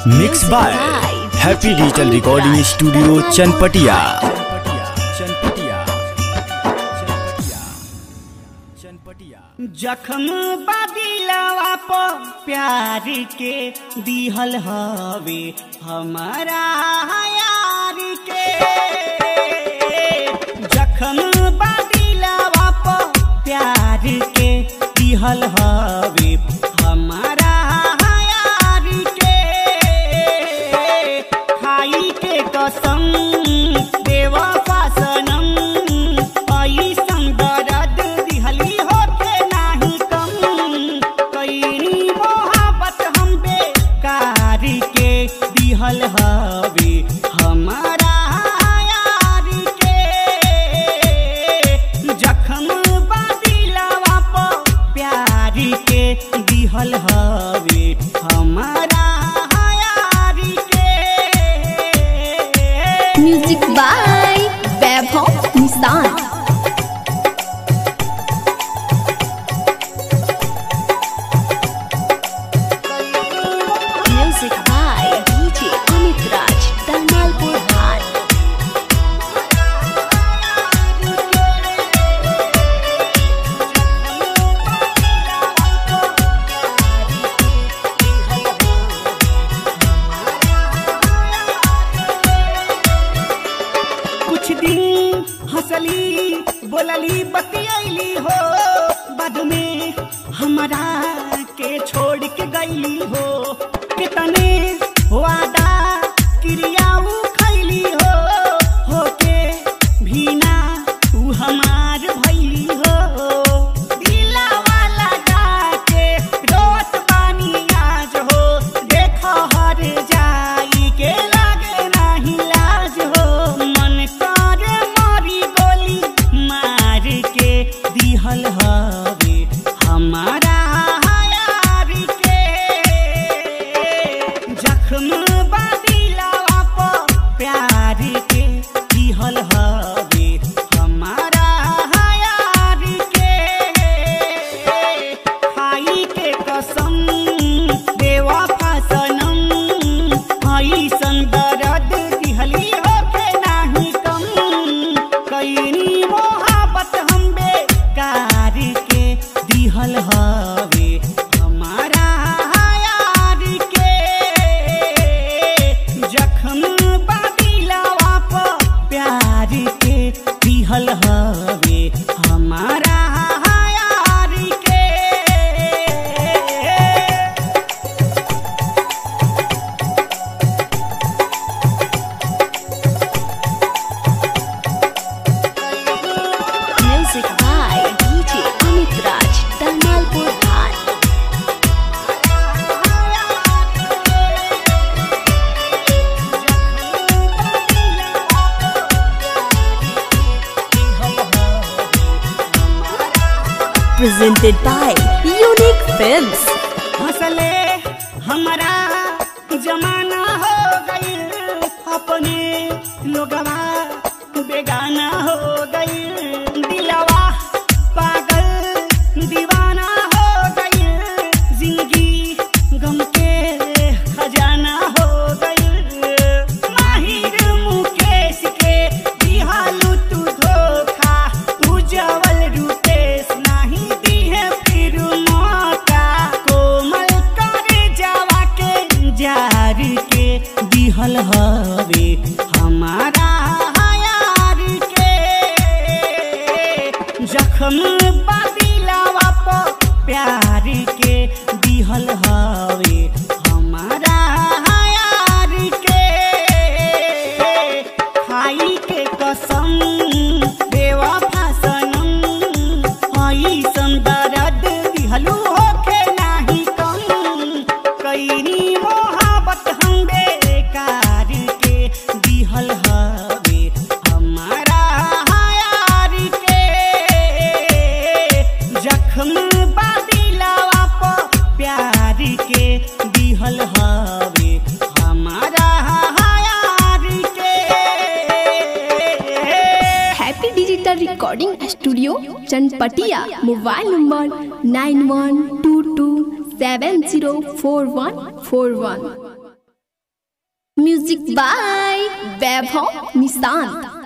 Mix by happy digital recording studio Chanpatia जखम बादिलवा पर प्यार के दिहल हवे हमारा यार के जखम बादिलवा पर प्यार के दिहल हवे हमारा यार के खाई के कसम देवा सनम ऐसन दर्द दिहली होके नाही कम कईनी मोहब्बत हम बेकार के दिहल हवे हमारा यार के जखम बादिलवा पर प्यार के दिहल हवे हमारा यार के music by Vaibhav Nishan music by DJ Amit Raj Dalmalpur हाट कुछ दिन हंसली बोलली बतियली हो बाद में हमारा के छोड़ के गईली हो कितने वादा क्रियाऊ खैली हो होके भीना ऊ हमार भैली हो दिलावा लगा के रोत बानी आज हो देखो हर जाई के लागे नाही लाज हो मन करे मारी गोली मार के दिहल हवे हमारा यार के जख्म बादिलवा पर प्यार के दिहल हवे हमारा यार के खाई के कसम देवा सनम ऐसन दर्द दिहली होके नाही कम कईनी मोहब्बत हम बेकार के दिहल हवे हमारा यार के जखम बादिलवा पर प्यार के दिहल हवे हमारा यार के music by DJ Amit Raj Dalmalpur हाट presented by Unique Films. हंसले हमारा जमाना हो गई अपने लोगवा बेगाना हो गई दिलवा पागल दीवाना हो गई जिंदगी गम के खजाना हो गई माहिर मुकेश के दिहालू तू धोखा उजवल रूपेश नहीं दिहे फिर मौका कोमल कर जावा के जार के दिहल हवे हमारा यार के जखम बादिलवा पर प्यार के दिहल हवे हमारा यार के खाई के कसम देवा सनम ऐसन दर्द दिहलू होके नाही कम कईनी मोहब्बत हम बेकार के दिहल हवे हमारा यार के जखम बादिलवा पर प्यार के दिहल हवे हमारा यार के happy digital recording studio Chanpatia mobile number nine one two two seven zero four one four one music by Vaibhav Nishant